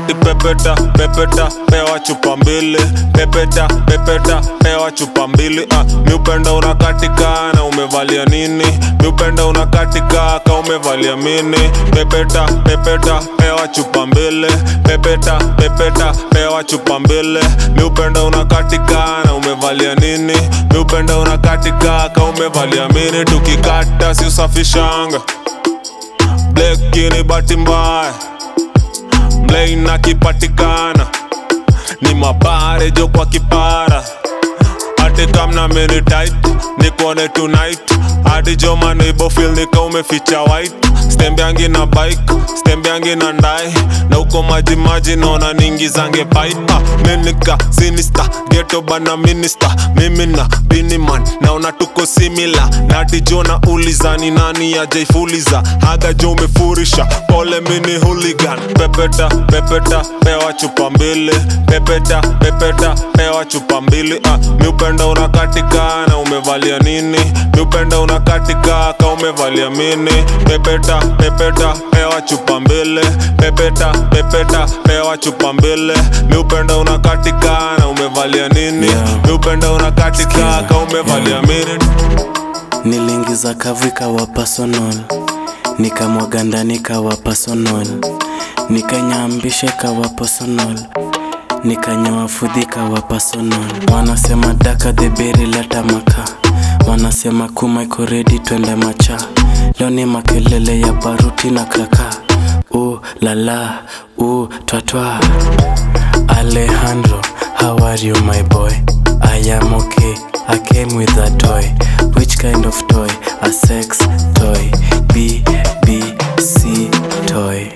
ati pepeta pepeta pewa chupa mbili pepeta pepeta pewa chupa mbili ah, miupenda unakatika na umevalia nini miupenda unakatika ka umevalia mini pepeta pepeta pewa chupa mbili pepeta pepeta pewa chupa mbili miupenda unakatika na umevalia nini miupenda unakatika ka umevalia mini tukikata si usafishanga bleki ni bahati mbaya mlein akipatikana ni mabare jo kwa kipara hati kamna mini tight nikuone tonight hadi jo maneibo feel nika umeficha white stembeangi na bike stembeangi na ndai na uko maji maji naona ningi zange pipe ah, minika sinista geto bana minista mimi na biniman naona tuko simila nati jo na ulizani nani ajaifuliza haga jo umefurisha pole mini hooligan pepeta pepeta pewa chupa mbili pepeta pepeta pewa chupa mbili ah, miupenda unakatika na umevalia nini miupenda unakatika ka umevalia mini pepeta pepeta pewa chupa mbili pepeta pepeta pewa chupa mbili miupenda unakatika na umevalia nini Yeah. miupenda unakatika ka umevalia mini Niliingiza kavu ikawa personal, nikamwaga ndani ikawa personal, nikanyambisha ikawa personal, nikanyoa fudhi ikawa personal. Wanasema daka the berry leta maka, wanasema kuma iko ready twende macha. Leo ni makelele ya baruti na kraka, u lala u twatwa. Alejandro, how are you my boy? I am okay. I came with a toy. Which kind of toy? A sex toy. B B C toy.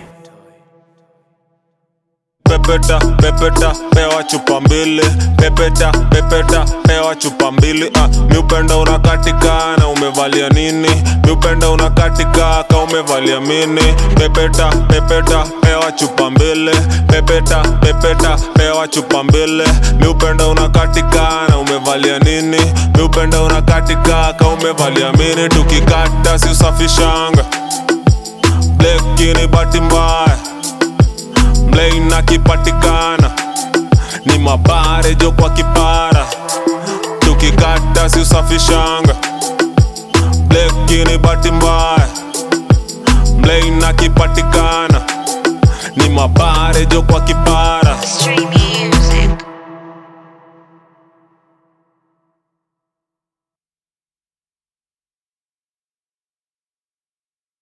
pepeta pepeta pewa chupa mbili pepeta pepeta pewa chupa mbili ah, miupenda unakatika na umevalia nini miupenda unakatika ka umevalia mini pepeta pepeta pewa chupa mbili pepeta pepeta pewa chupa mbili miupenda unakatika na umevalia nini miupenda unakatika ka umevalia mini tukikata si usafishanga bleki ni bahati mbaya mlein akipatikana ni mabare jo kwa kipara tukikata si usafishanga bleki ni bahati mbaya mlein akipatikana ni mabare jo kwa kipara Stream